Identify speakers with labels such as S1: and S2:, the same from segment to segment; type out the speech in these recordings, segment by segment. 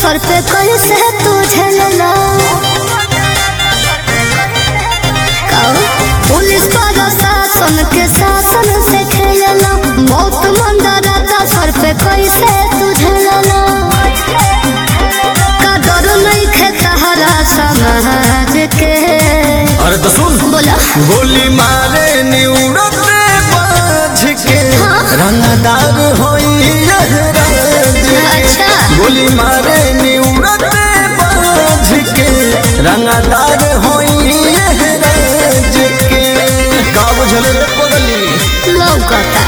S1: सर पे कैसे तू झेलला कहो, पुलिस प्रशासन के शासन से खेलला बहुत मंदरता सर पे कैसे तू झेलला का डर नहीं खे तहरा समाज के
S2: अरे तो सुन
S1: बोला
S2: गोली मारे निउड़ते बाझ के
S1: हाँ।
S2: रंगदार होई यह राज के।
S1: अच्छा।
S2: गोली मारे निउड़ते बाझ के रंगदार होई यह राज के का बुझल रे पगली
S1: लौकता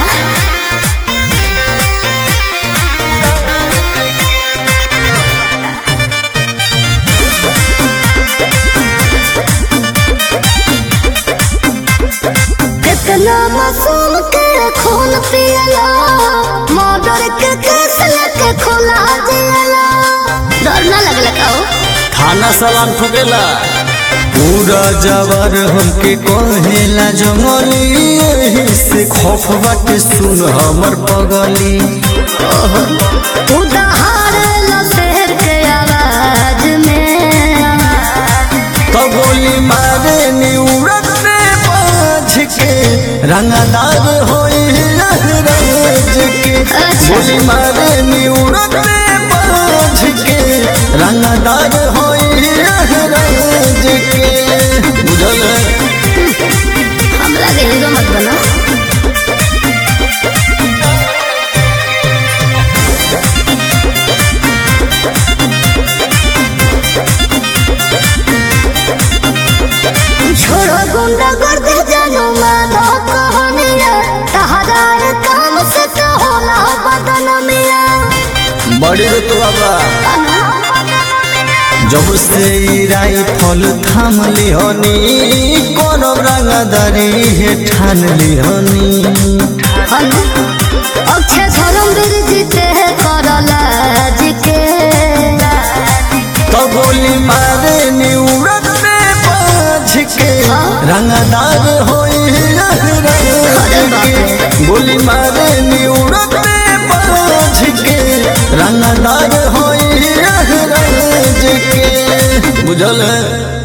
S1: कितना मासूम के खून पियला मर्डर के केस लेके खुला जियला डर ना लगला का हो
S2: थाना सलाम ठोकेला पूरा जवर हमके कहेला जंगली एही से खौफ बाटे सुन हमर पगली
S1: तू दहाड़ शेर के आवाज में
S2: तो गोली मारे निउड़ते बाझ के रंगदार होई लहराज के
S1: अच्छा।
S2: गोली मारे निउड़ते बाझ के रंगदार होई लहराज के बुझल है?
S1: हमरा के हीरो मत बना छोड़ो गुंडा गर्द जानो मानो कहानिया तहरार काम से तो होला बदन मिया
S2: बड़ी रे तो बाबा जब से ई राइफल थाम लिहनी कोन रंगदारी हे ठान लिहनी
S1: हनु अक्षय धर्मवीर जीते करला जिके
S2: तो गोली मारे निउड़ते बाझ के रंगदार होई लहराज के गोली मारे निउड़ते बाझ के रंगदार होई लहराज के बुझल है